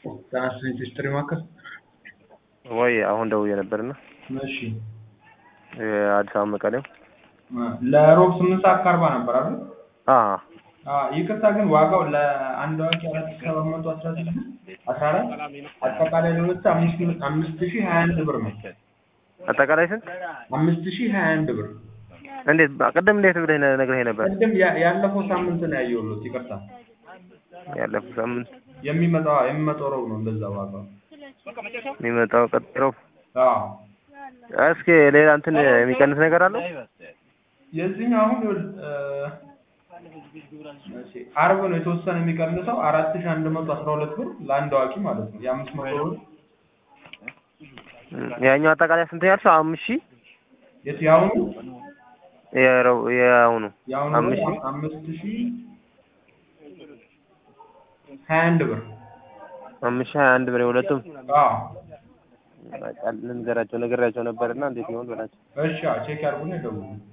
ትራንስሌት ሂስትሪ ማዕከል ወይ አሁን ደውዬ ነበርና እሺ አዲስ አበባ መቀሌው ለሮብ ስምንት ሰዓት ከአርባ ነበር አይደል? አ አዎ ይቅርታ ግን ዋጋው ለአንድ አዋቂ አራት ሺህ ሰባት መቶ አስራ ስድስት አስራ አራት አጠቃላይ ለሁለት አምስት አምስት ሺህ ሀያ አንድ ብር ነው። አጠቃላይ ስንት? አምስት ሺህ ሀያ አንድ ብር እንዴት ቅድም እንዴት ብለህ ነግረኸኝ ነበር? ቅድም ያ- ያለፈው ሳምንት ነው ያየሁት። ይቅርታ ያለፈው ሳምንት የሚመጣው የሚመጣው ረቡዕ ነው እንደዛ ዋጋው። የሚመጣው ቀጥሮ አዎ እስኪ ሌላ እንትን የሚቀንስ ነገር አለው? የዚህኛው አሁን እ፣ እሺ፣ አርብ ነው የተወሰነ የሚቀንሰው አራት ሺህ አንድ መቶ አስራ ሁለት ብር ለአንድ አዋቂ ማለት ነው። የአምስት መቶ ብር ያኛው አጠቃላይ ስንት ያልሽው? አምስት ሺህ የት ያሁኑ የረው- የአሁኑ ያሁኑ አምስት ደግሞ ሺህ አምስት ሺህ ሀያ አንድ ብር አምስት ሺህ ሀያ አንድ ብር የሁለቱም አዎ በቃ ልንገራቸው ነግሬያቸው ነበርና እንዴት ይሆን በላቸው። እሺ አዎ፣ ቼክ ያድርጉና ይደውሉ